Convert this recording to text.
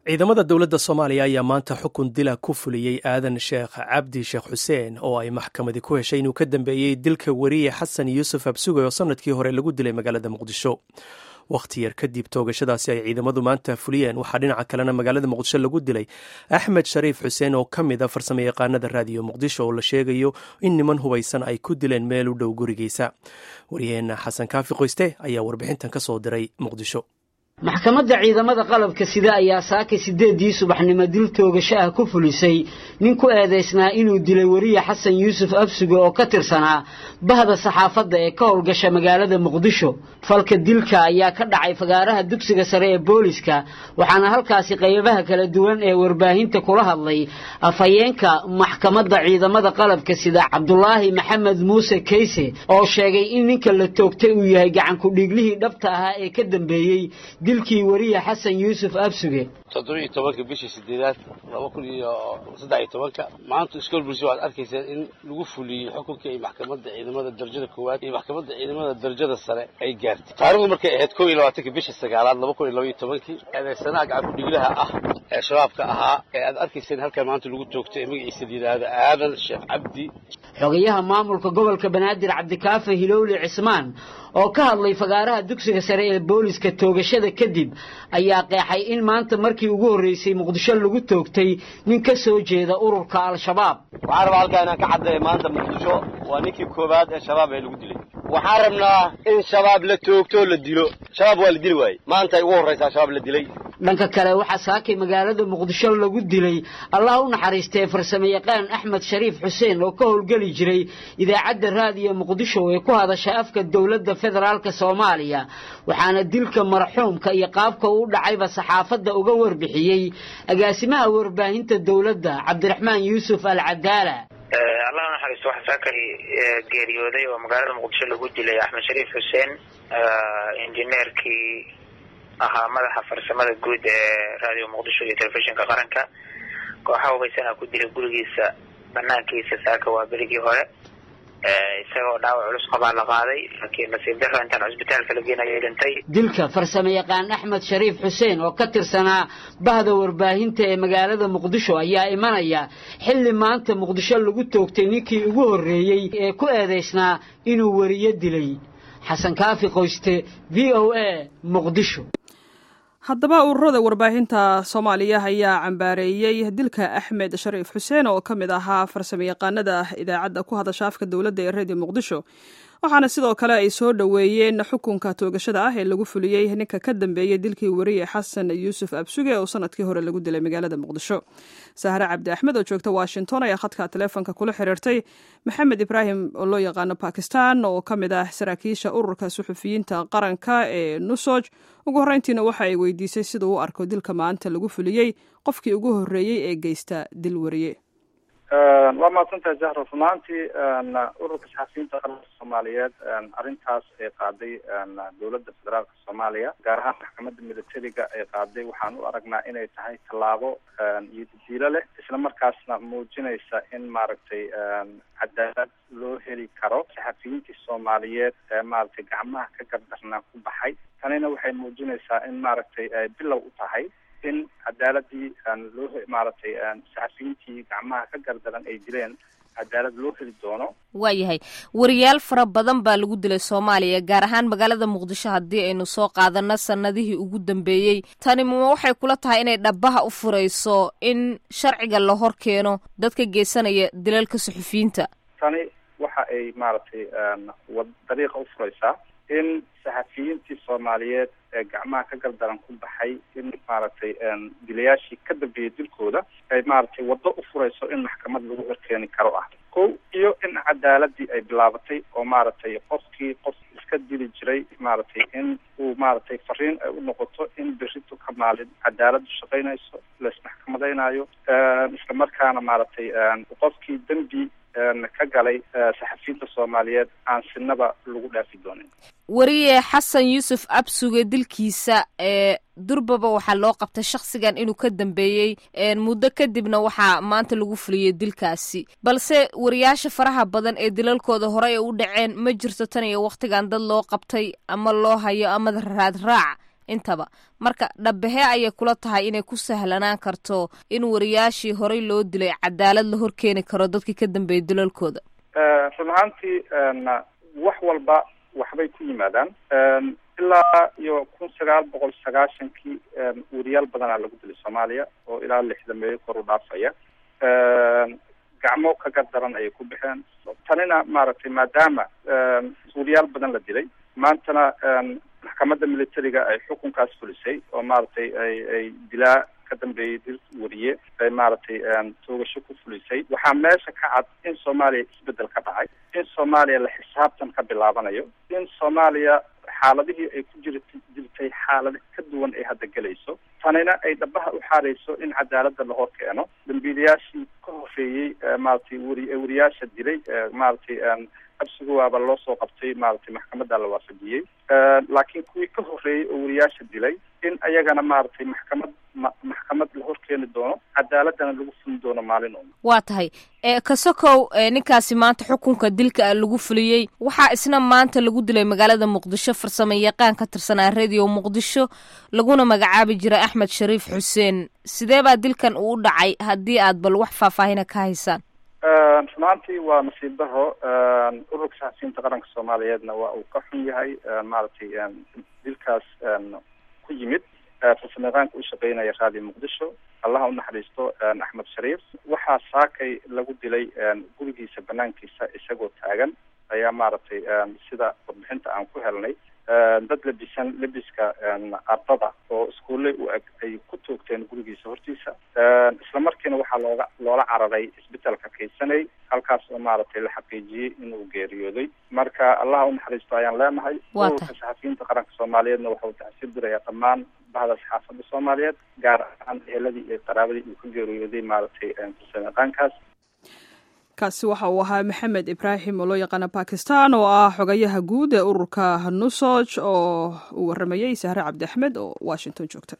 ciidamada dowladda soomaaliya ayaa maanta xukun dila ku fuliyey aadan sheekh cabdi sheekh xuseen oo ay maxkamadi ku heshay inuu ka dambeeyey dilka weriye xasan yuusuf absuge oo sanadkii hore lagu dilay magaalada muqdisho wakhti yar kadib toogashadaasi ay ciidamadu maanta fuliyeen waxaa dhinaca kalena magaalada muqdisho lagu dilay axmed shariif xuseen oo ka mid a farsamayaqaanada raadiyo muqdisho oo la sheegayo in niman hubaysan ay ku dileen meel u dhow gurigiisa waryaheena xasan kaafi qoyste ayaa warbixintan ka soo diray muqdisho maxkamadda ciidamada qalabka sida ayaa saakay sideedii subaxnimo dil toogasho ah ku fulisay nin ku eedaysnaa inuu dilay weriye xasan yuusuf absuge oo ka tirsanaa bahda saxaafadda ee ka howlgasha magaalada muqdisho falka dilka ayaa ka dhacay fagaaraha dugsiga sare ee booliska waxaana halkaasi qaybaha kala duwan ee warbaahinta kula hadlay afhayeenka maxkamadda ciidamada qalabka sida cabdulaahi maxamed muuse kayse oo sheegay in ninka la toogtay uu yahay gacankudhiiglihii dhabta ahaa ee ka dambeeyey dilkii weriye xasan yuusuf absuge toddobiiyo tobanka bishii sideedaad laba kun iyo saddex iyo tobanka maanta iskool bulsho waxaad arkaysaan in lagu fuliyey xukunkii ay maxkamadda ciidamada darajada koowaad iyo maxkamadda ciidamada darajada sare ay gaartay taarikhdu markay ahayd kow iyo labaatanka bishii sagaalaad laba kun iyo laba iyo tobankii eedeysanaha gacankudhiglaha ah ee shabaabka ahaa ee aad arkayseen halkan maanta lagu toogtay ee magaciisa la yidhaahdo aadan sheekh cabdi xogayaha maamulka gobolka banaadir cabdikaafe hilowli cismaan oo ka hadlay fagaaraha dugsiga sare ee booliska toogashada kadib ayaa qeexay in maanta markii ugu horreysay muqdisho lagu toogtay nin ka soo jeeda ururka al-shabaab waxaan rabaa halkaa inaan ka caddeeya maanta muqdisho waa ninkii koowaad ee shabaab ee lagu dilay waxaan rabnaa in shabaab la toogtoo la dilo shabaab waa la dili waayey maanta ay ugu horraysaa shabaab la dilay dhanka kale waxaa saakay magaalada muqdisho lagu dilay allah u naxariistee farsamayaqaan axmed shariif xuseen oo ka howlgeli jiray idaacadda raadiyo muqdisho ee ku hadasha afka dowladda federaalk soomaaliya waxaana dilka marxuumka iyo qaabka uu dhacayba saxaafadda uga warbixiyey agaasimaha warbaahinta dowladda cabdiraxmaan yuusuf al cadaala allah unaxariisto waxaa saakay geeriyooday oo magaalada muqdisho lagu dilay axmed shariif xuseen injineerkii ahaa madaxa farsamada guud ee raadiyo muqdisho iyo telefishinka qaranka kooxa hubaysana ku dilay gurigiisa banaankiisa saaka waa berigii hore isagoo dhaawac culus qabaa la qaaday laakiin nasiib daro intaan cusbitaalka la geenayay dhintay dilka farsamayaqaan axmed shariif xuseen oo ka tirsanaa bahda warbaahinta ee magaalada muqdisho ayaa imanaya xilli maanta muqdisho lagu toogtay ninkii ugu horreeyey ee ku eedaysnaa inuu weriyo dilay xasan kaafi qoyste v o a muqdisho haddaba ururada warbaahinta soomaaliya ayaa cambaareeyey dilka axmed shariif xuseen oo ka mid ahaa farsamayaqaanada idaacadda ku hadasha afka dowladda ee reediyo muqdisho waxaana sidoo kale ay soo dhoweeyeen xukunka toogashada ah ee lagu fuliyey ninka ka dambeeyey dilkii weriye xasan yuusuf absuge oo sanadkii hore lagu dilay magaalada muqdisho sahre cabdi axmed oo joogta washington ayaa khadka taleefonka kula xiriirtay maxamed ibraahim oo loo yaqaano bakistan oo ka mid ah saraakiisha ururka suxufiyiinta qaranka ee nusoj ugu horreyntiina waxa ay weydiisay sida u arko dilka maanta lagu fuliyey qofkii ugu horreeyey ee geysta dil weriye waa mahadsantahay jahro runaantii ururka saxafiyiinta qaranka soomaaliyeed arrintaas ay qaaday dowladda federaalka soomaaliya gaar ahaan maxkamadda militariga ay qaaday waxaan u aragnaa inay tahay tallaabo iyo didiilo leh isla markaasna muujinaysa in maaragtay cadaalad loo heli karo saxafiyiintii soomaaliyeed ee maaragtay gacmaha ka gardarnaa ku baxay tanina waxay muujinaysaa in maaragtay ay bilow u tahay in cadaaladii loo maaragtay saxafiyiintii gacmaha ka gardaran ay dileen cadaalad loo heli doono waayahay wariyaal fara badan baa lagu dilay soomaaliya gaar ahaan magaalada muqdisho haddii aynu soo qaadano sanadihii ugu dambeeyey tani ma waxay kula tahay inay dhabaha u furayso in sharciga la hor keeno dadka geysanaya dilalka suxufiyiinta tani waxa ay maaragtay dariiqa u furaysaa in saxafiyiintii soomaaliyeed ee gacmaha ka gardaran ku baxay in maaragtay dilayaashii ka dambeeyey dilkooda ay maaragtay waddo u furayso in maxkamad lagu horkeeni karo ah kow iyo in cadaaladii ay bilaabatay oo maaragtay qofkii qof iska dili jiray maaragtay in uu maaragtay fariin ay u noqoto in berito ka maalin cadaaladu shaqaynayso laismaxkamadaynayo isla markaana maaragtay qofkii dembi ka galay saxafiyiinta soomaaliyeed aan sinaba lagu dhaafi doonin weriye xasan yuusuf absuge dilkiisa ee durbaba waxaa loo qabtay shakhsigan inuu ka dambeeyey muddo kadibna waxaa maanta lagu fuliyey dilkaasi balse wariyaasha faraha badan ee dilalkooda horey ay u dhaceen ma jirto tan iyo wakhtigan dad loo qabtay ama loo hayo ama raad raac intaba marka dhabbahee ayay kula tahay inay ku sahlanaan karto in wariyaashii horey loo dilay cadaalad la horkeeni karo dadkii ka dambeeyay dulalkooda run ahaantii wax walba waxbay ku yimaadaan ilaa iyo kun sagaal boqol sagaashankii weriyaal badanaa lagu dilay soomaaliya oo ilaa lixdameeyo kor u dhaafaya gacmo kaga daran ayay ku baxeen tanina maaragtay maadaama weriyaal badan la dilay maantana maxkamadda militariga ay xukunkaas fulisay oo maaragtay ay ay dilaa ka dambeeyey dil weriye ay maaragtay toogasho ku fulisay waxaa meesha ka cad in soomaaliya isbedel ka dhacay in soomaaliya la xisaabtan ka bilaabanayo in soomaaliya xaaladihii ay ku jir jirtay xaalad ka duwan ay hadda gelayso tanina ay dhabaha u xaareyso in cadaaladda la hor keeno dambiilayaashii ka horreeyey maaragtay weri weriyaasha dilay maaragtay absigowaaba loo soo qabtay maaragtay maxkamadda la waafajiyey laakiin kuwii ka horreeyey oo weriyaasha dilay in ayagana maaragtay maxkamad ma maxkamad la hor keeni doono cadaaladana lagu fulin doono maalin uma waa tahay kasokow ninkaasi maanta xukunka dilka a lagu fuliyey waxaa isna maanta lagu dilay magaalada muqdisho farsamo yaqaan ka tirsanaa radio muqdisho laguna magacaabi jiray axmed shariif xuseen sidee baa dilkan uu dhacay haddii aad bal wax faahfaahina ka haysaan runaantii waa nasiib daro ururka saxasiinta qaranka soomaaliyeedna waa uu ka xun yahay maaragtay dilkaas ku yimid farsamo yaqaanka u shaqeynaya raadiyo muqdisho allaha unaxariisto axmed shariif waxaa saakay lagu dilay gurigiisa banaankiisa isagoo taagan ayaa maaragtay sida warbixinta aan ku helnay dad labisan labiska ardada oo iskuulle u eg ay ku toogteen gurigiisa hortiisa isla markiina waxaa looga loola cararay isbitaalka kaysanay halkaas oo maaragtay la xaqiijiyey inuu geeriyooday marka allaha unaxariisto ayaan leenahay ururka saxafiyiinta qaranka soomaaliyeedna waxa uu taxsiib dirayaa dhammaan bahda saxaafadda soomaaliyeed gaar ahaan eheladii iyo qaraabadii uu ka geeriyooday maaragtay farsamo yaqaankaas kaasi waxa uu ahaa maxamed ibraahim oo loo yaqaana bakistan oo ah xogayaha guud ee ururka nusoj oo uu waramayey sahre cabdi axmed oo washington joogta